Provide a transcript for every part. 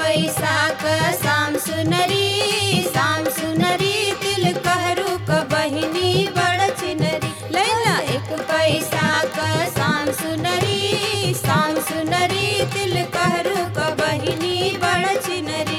पैसा क शाम सुनरी शाम सुनरी दिल कहरू क बहिनी बड़ चिनरी लैला एक पैसा क शाम सुनरी शाम सुनरी दिल कहरू क बहिनी बड़ चिनरी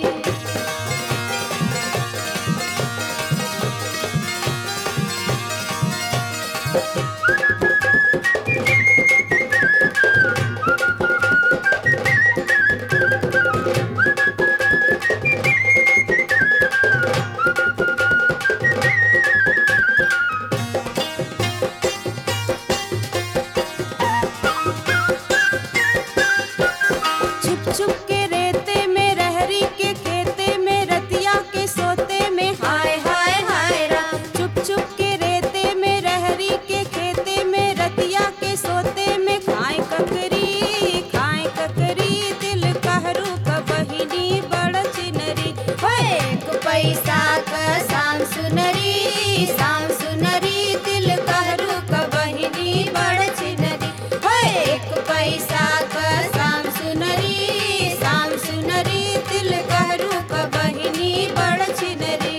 छुप छुप के रेते में रहरी के खेते में रतिया के सोते में हाय हाय हाय राम छुप छुप के रेते में रहरी के खेते में रतिया के सोते में खाए ककरी खाए ककरी दिल कहरू क बहिनी बड़ चिनरी होए एक पैसा क शाम सुनरी शाम सुनरी दिल कहरू क बहिनी बड़ चिनरी होए एक पैसा क शाम सुनरी शाम सुनरी दिल कहरू क बहिनी बड़ चिनरी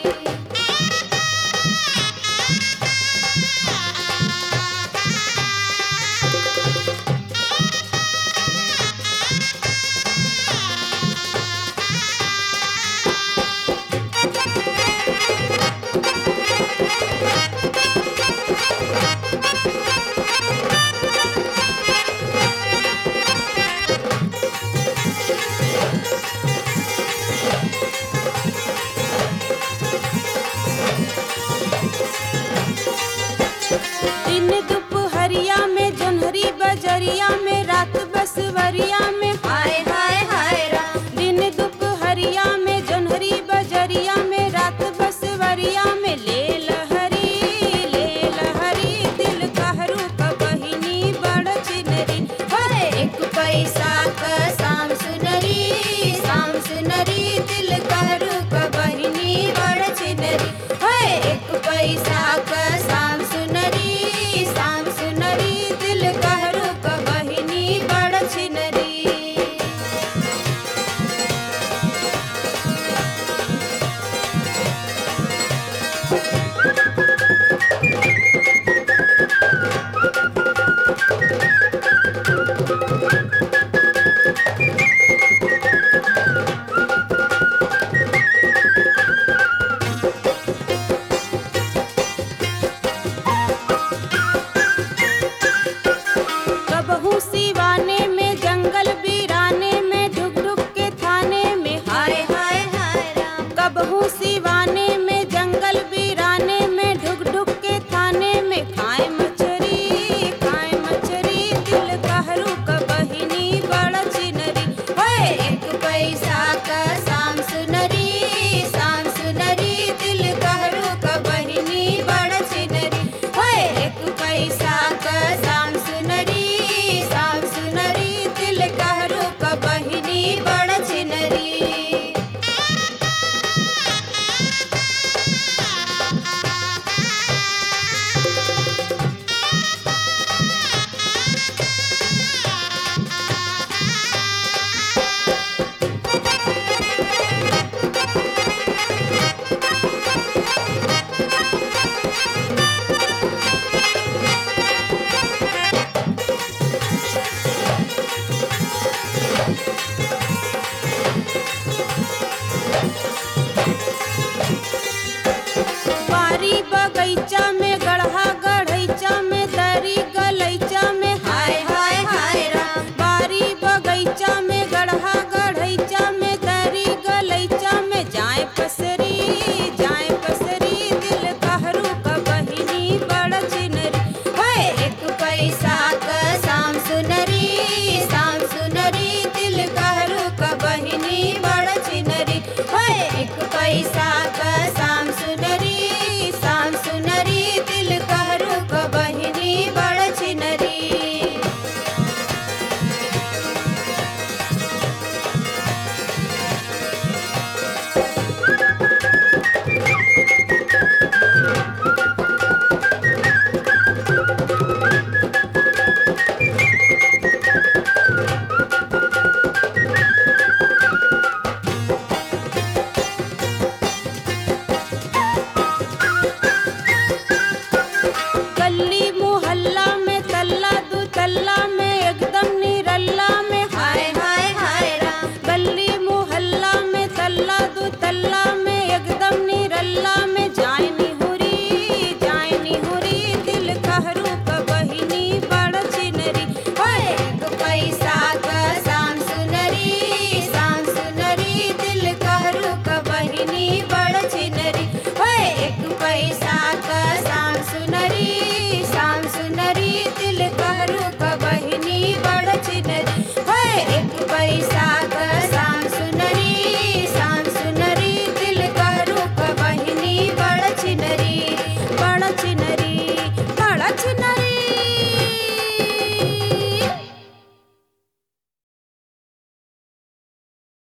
दिन दुपहरिया में जोन्हरी बजरिया में रात बसवरिया में हाय हाय हाय राम दिन दुपहरिया में जोन्हरी बजरिया में रात बसवरिया में ले लहरी ले लहरी दिल कहरू क बहिनी बड़ चिनरी होए एक पैसा क शाम सुनरी शाम सुनरी